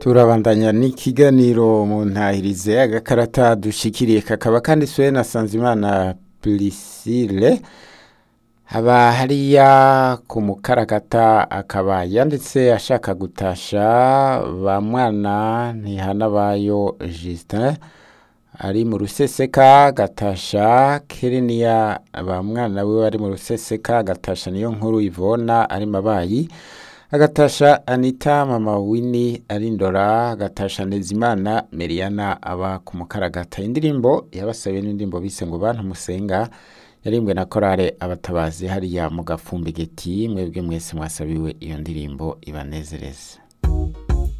turabandanya n'ikiganiro mu ntahirize agakarata dushikiriye kakaba kanditswe na Sanzimana Priscille haba hariya ku mukaragata akaba yanditse ashaka gutasha ba mwana ntihanabayo Justin ari mu ruseseka gatasha Kereniya ba mwana we ari mu ruseseka gatasha niyo nkuru Ivona ari mabayi agatasha Anita mama Winnie ari ndora agatasha Nezimana Meriana aba ku mukaragata indirimbo yabasabiye n'indirimbo bise ngo bantu musenga yarimbwe na korale abatabazi hariya mu gafumbegeti mwebwe mwese mwasabiwe iyo ndirimbo ibanezereze